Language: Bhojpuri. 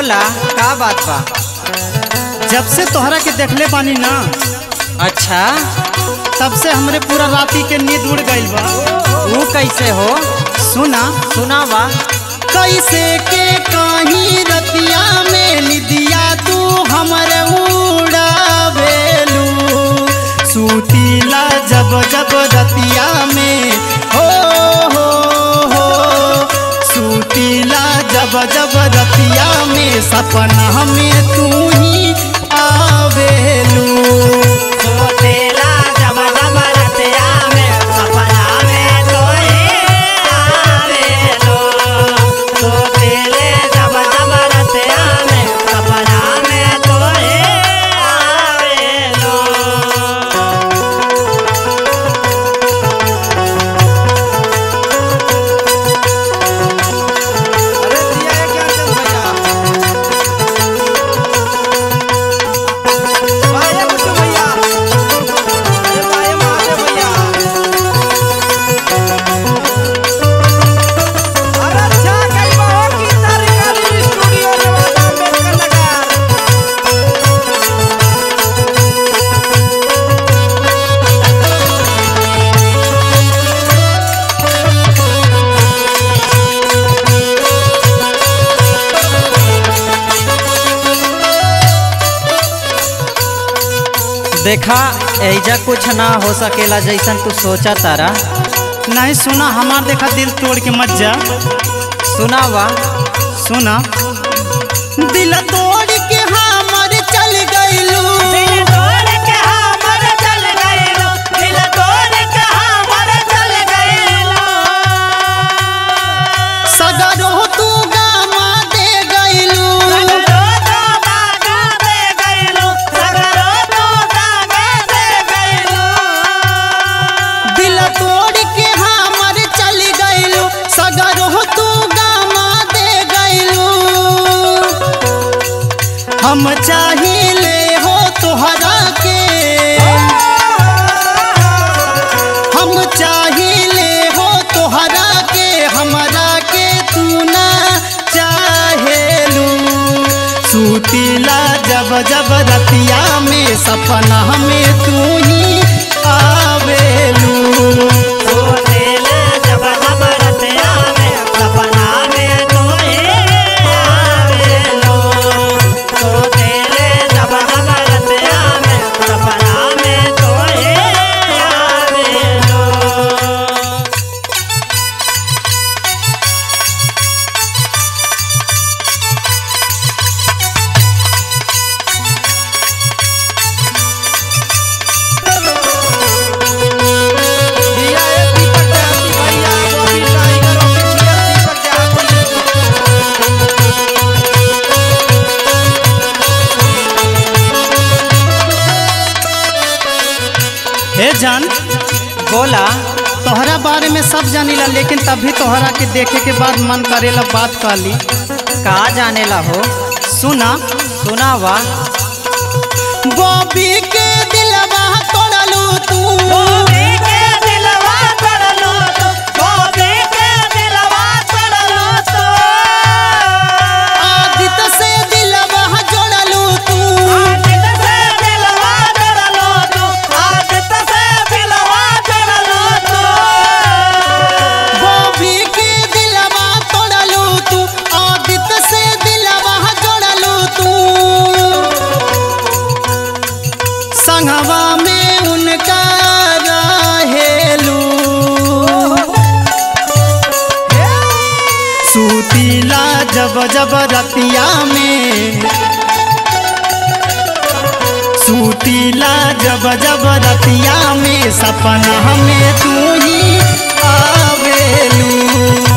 बोला का बात बा जब से तोहरा के देखले बानी ना अच्छा तब से हमरे पूरा राती के नींद उड़ गइल बा वो कैसे हो सुना सुनावा कैसे के कहीं रतिया में निदिया तू हमरे उड़ावेलू सूतीला जब जब रतिया में हो हो हो सूतीला जब जब रतिया में सपना में तू ही आवेलू सोतेला जब जब रतिया में सपना में तोहे आवेलो सोतेले जब जब रतिया में सपना में तोहे आवेलो अरे दिया है क्या चल भैया भाई बुट्टू भैया अरे भाई महादेव भैया अरे अच्छा कई बार की सरकारी स्टूडियो नवादा अम्बेडकर नगर देखा ऐजा कुछ ना हो सकेला जैसन तू सोचा तारा नहीं सुना हमार देखा दिल तोड़ के मत जा सुनावा सुना दिल तोड़ के हमर चल गइलू दिल तोड़ के हमर चल गइलो दिल तोड़ के हमर चल गइलो सगरो तू गामा दे गइलू सगरो तो दागा दे गइलो सगरो तो दागा दे गइलो दिल तोड़ के हमर चल गइलू सगरो तू गामा दे गइलू हम चाहिले हो तोहरा के हम चाहिले हो तोहरा के हमरा के तू ना चाहेलू सूतीला जब जब रतिया में सपना में तू ही आवेलू सोतेले जब जब रतिया में सपना में तोहे आवेलो सोतेले जब जब रतिया में सपना में तोहे आवेलो दिया है दीपक देहाती भैया बॉबी टाइगर ऑफिशियल दीपक देहाती हे जान बोला तोहरा बारे में सब जानीला लेकिन तभी तोहरा के देखे के बाद मन करेला बात काली का जानेला हो सुना सुनावा बॉबी के दिलवा तोड़लू तू गोबी के दिलवा तोड़लो तो गोबी के दिलवा तोड़लो तो आदित से दिलवा जोड़लू तू आदित से दिलवा तोड़लो तो आदित से दिलवा तोड़लो तो बॉबी के दिलवा तोड़लू तू आदित से दिलवा जोड़लू तू संगवा में उनका रहेलू सूतीला जब जब रतिया में सूतीला जब जब रतिया में सपना में तू ही आवेलू